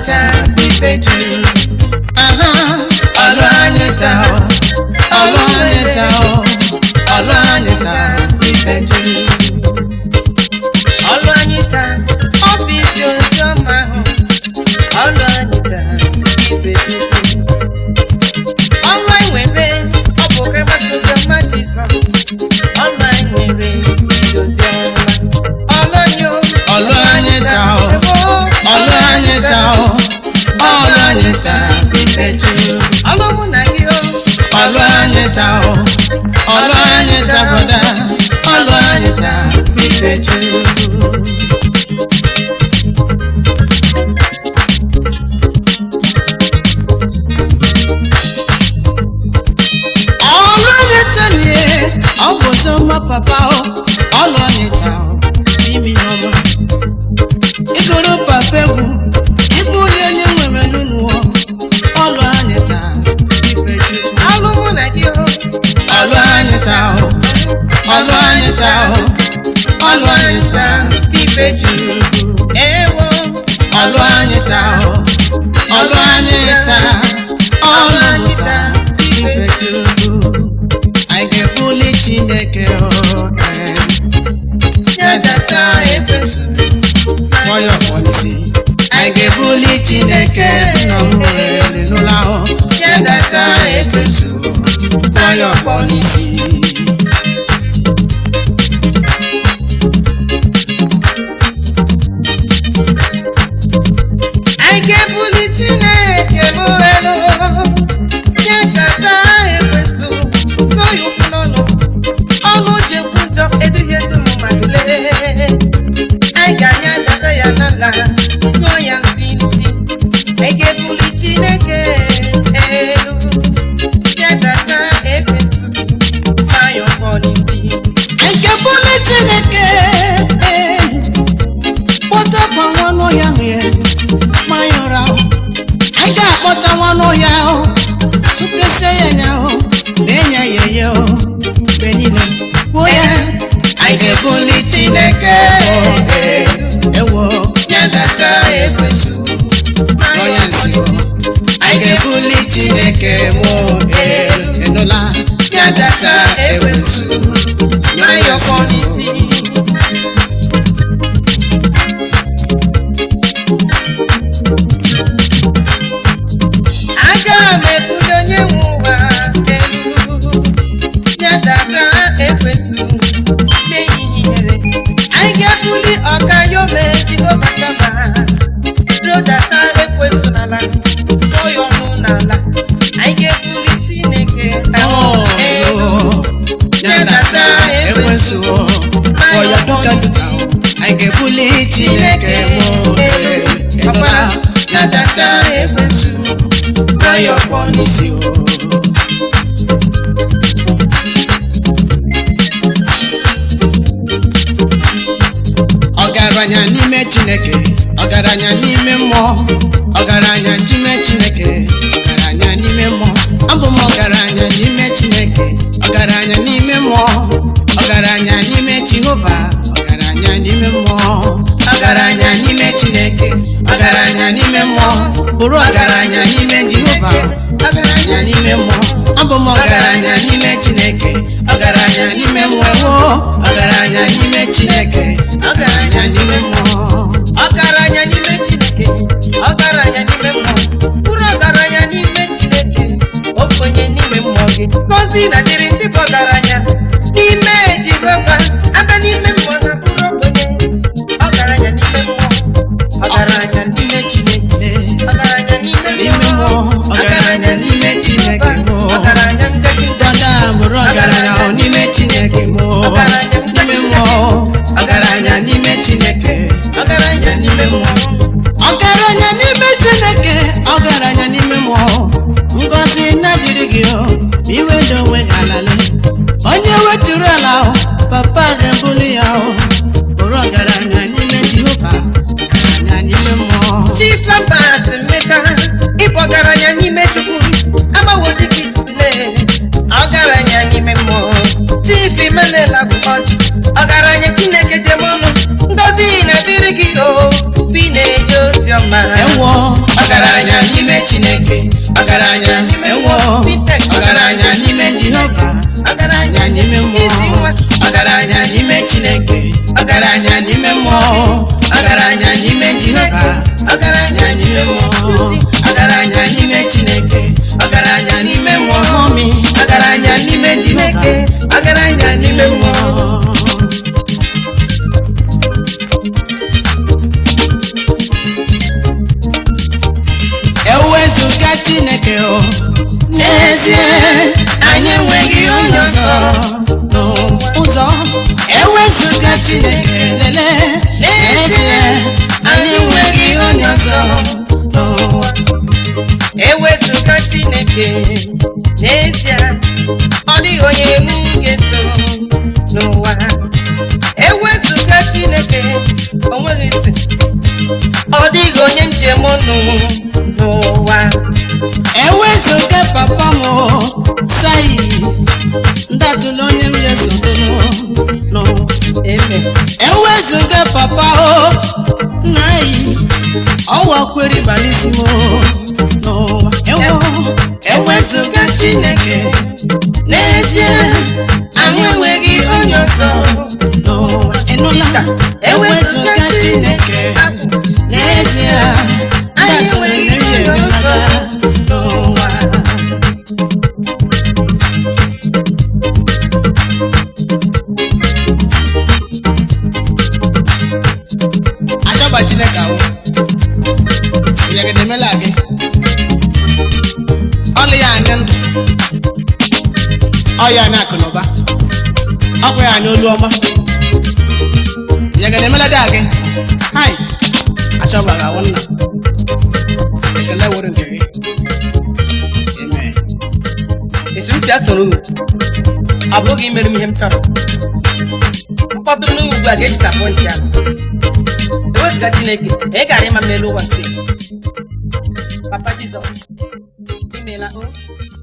taa ife juru aha ọlụ anyị taa o ọlụ anyị taa o ọlụ anyị taa ife juru ọlụ anyị taa ọ bụ isi ozi ọma ahụ ọlụ anyị taa ife juru ọlụ anyị nwere ọ bụ kemgbe ozi ọma Jizọs ọlụ anyị nwere isi ozi ọma ọlụ anyị o ọlụ anyị taa o ọlụ anyị taa o ọlụ anyị taa ife juru ọlụ mụ na gị o ọlụ anyị taa o ọlụ anyị taa brọda ọlụ anyị taa ife juru ọlụ anyị taa nie ọ bụ ọma papa o ọlụ anyị taa o imi ọma ịgụrụ papa egwu ịbụ onye onye nwere n'ụwa ọlụ anyị taa ife juru ọlụ mụ na gị o ọlụ anyị taa o ọlụ anyị taa o ọlụ anyị taa ife juru ewo ọlụ anyị taa o ọlụ anyị taa ọlụ anyị taa ife juru anyị ga-ebuli chineke o eh, nyedata ekwesu nwayọ kwalite anyị ga-ebuli chineke nna m nwere n'ụlọ ahụ nyedata ekwesu nwayọ kwalite anyị ga-ebuli chineke m elu nyedata ekwesu n'oyi ukwu n'ọnụ ọnụ ji ekwu njọ eduhie dum ma lee anyị ga-anya data ya n'ala nyụọ ya nsị nsị anyị ga-ebuli chineke elu nyedata ekwesu nwayọ kpọ n'isi anyị ga-ebuli chineke elu kpọtakwa nwanụ ya ahụ ya mmanya ụra ahụ anyị ga-akpọta nwanụ ya ahụ tụpụta ya nya ahụ mee ya ya ya o mgbe niile kwuo ya anyị ga-ebuli chineke elu ewo nyedata ekwesu nọ ya nsi o anyị ga-ebuli chineke mụ elu enụla nyedata ekwesu nọ ya nwayọ nsi kpọ n'isi aga m ebuli onye nwe ụwa elu nyedata ekwesu meyinyere anyị ga-ebuli ọka yome jehova sama rodata ekwesu n'ala tụọ ya ọnụ n'ala anyị ga-ebuli chineke Oh, elu nyedata ekwensu ọ ya duka duka anyị ga-ebuli chineke mụ ịnụla nyedata ekwensu nwayọ kpọ n'isi o ọgaranya n'ime chineke ọgaranya n'ime mmụọ ọgaranya n'ime chineke ọgaranya n'ime mmụọ abụ m ọgaranya n'ime chineke ọgaranya n'ime mmụọ ọgaranya n'ime jehova ọgaranya n'ime mmụọ ọgaranya n'ime chineke ọgaranya n'ime mmụọ bụrụ ọgaranya n'ime jehova ọgaranya n'ime mmụọ abụ m ọgaranya n'ime chineke ọgaranya n'ime mmụọ ewo ọgaranya n'ime chineke ọgaranya n'ime mmụọ ọgaranya n'ime chineke ọgaranya n'ime mmụọ bụrụ ọgaranya n'ime chineke okenye n'ime mmụọ gị ngozi na dịrị ndị bụ ọgaranya n'ime jehova aba n'ime mmụọ na bụrụ okenye ọgaranya n'ime mmụọ ọgaranya n'ime chineke ọgaranya n'ime n'ime mmụọ ọgaranya n'ime chineke mmụọ ọgaranya ndegide dada bụrụ ọgaranya ọ n'ime chineke mmụọ n'ime mmụọ ọgaranya n'ime chineke ọgaranya n'ime mmụọ ọgaranya n'ime chineke ọgaranya n'ime mmụọ ngọzi na-adịrị gị o iwedo onwe gị alale onye wetụrụ ala o papa ga-ebuli ya o bụrụ ọgaranya n'ime jehova ọgaranya n'ime mmụọ Chisambat mmeka ịbụ ọgaranya n'ime chukwu agbawo dịka isule ọgaranya n'ime mmụọ tifi melela bụ ọchị ọgaranya chineke jem ọnụ ngozi na-adịrị gị o bi na-eje ozi ọma ewo n'ime chineke ọgaranya ewo ọgaranya n'ime jehova ọgaranya n'ime mmụọ ọgaranya n'ime chineke ọgaranya n'ime mmụọ ọgaranya n'ime jehova ọgaranya n'ime mmụọ ọgaranya n'ime chineke ọgaranya n'ime mmụọ mi ọgaranya n'ime chineke ọgaranya n'ime mmụọ ewezuga chineke o n'ezie anyị enweghị onye ọzọ n'ụzọ ewezuga chineke lele n'ezie anyị enweghị onye ọzọ n'ụwa ewezụga chineke n'ezie ọ dịghị onye m ga-eso n'ụwa ewezụga chineke o nweghị ntị ọ dịghị onye njem ọnụ n'ụwa ewezuga papa m o, sayi ndatụla onye m ga-esodoro n'ụwa eme ewezuga papa o nna yi ọwa kwere balisimo n'ụwa ewo ewezuga chineke n'ezie anyị enweghị onye ọzọ n'ụwa ịnụla ewezuga chineke n'ezie anyị enweghị onye ọzọ n'ụwa achọba chineke ahụ nyegede emela gị ọlụ ya anya ndụ ọ ya anya akụ na ụba ọkwa ya anya olu ọma nyegede emela dị gị hai achọba gị ahụ nna ekele were nke gị amen esi ntị asoro unu ọ bụghị imere m ihe m chọrọ mkpọtụrụ n'ugwu ugbu a ga-ejisapụ ntị ahụ ewezụga chineke ị gara ịma m n'elu ụwa nke papa jizọs imeela o